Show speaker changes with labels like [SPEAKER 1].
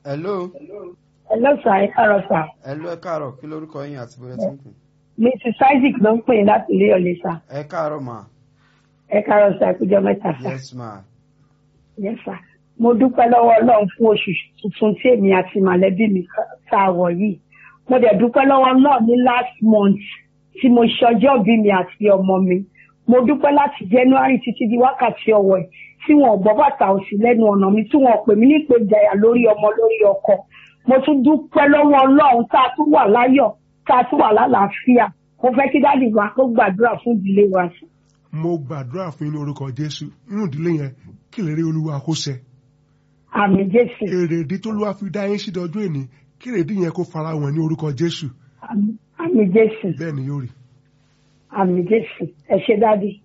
[SPEAKER 1] hello
[SPEAKER 2] Hello sir, ẹ káàárọ̀ sir.
[SPEAKER 1] hello ẹ káàárọ̀ kí lorúkọ yín àti bóyá tí ń pè
[SPEAKER 2] Mrs. Isaac ló ń pè yín láti ilé ọ̀lẹ́ sir.
[SPEAKER 1] ẹ káàárọ̀ mà
[SPEAKER 2] Ẹ káàárọ̀ sir, kújọ mẹ́ta sir.
[SPEAKER 1] yes ma
[SPEAKER 2] Yes sir. Mo dúpẹ́ lọ́wọ́ Ọlọ́run fún oṣù tuntun tí èmi àti màlẹ́bí mi tá a wọ̀ yìí. Mo dẹ̀ dúpẹ́ lọ́wọ́ náà ní last month tí mo ṣọjọ́ bí mi àti ọmọ mi. Mo dúpẹ́ láti January títí di wákàtí ọwọ́ ẹ̀ tí wọn ò gbọ́ bàtà òsì lẹ́nu ọ̀nà mi tí wọn ò pè mí ní ìpèjàyà lórí ọmọ lórí ọkọ. Mo tún dúpẹ́ lọ́wọ́ Ọlọ́run tá a tún wà láyọ̀ tá a tún wà lálàáfíà. Mo fẹ́ kí dáàdì wa kó gbàdúrà fún ìdílé wa sí.
[SPEAKER 3] mo gbàdúrà fún yín ní orúkọ jésù nínú ìdílé yẹn kí lè rí olúwa kó ṣẹ
[SPEAKER 2] Àmì Jésù.
[SPEAKER 3] èrèdí tó lúwa fi dá yín sí dọdún èní kí èrèdí yẹn kó fara wọn ní orúkọ jésù
[SPEAKER 2] Àmì- Àmì Jésù.
[SPEAKER 3] bẹ́ẹ̀ ni yóò rí
[SPEAKER 2] Àmì Jésù. Ẹ ṣé dáàdì.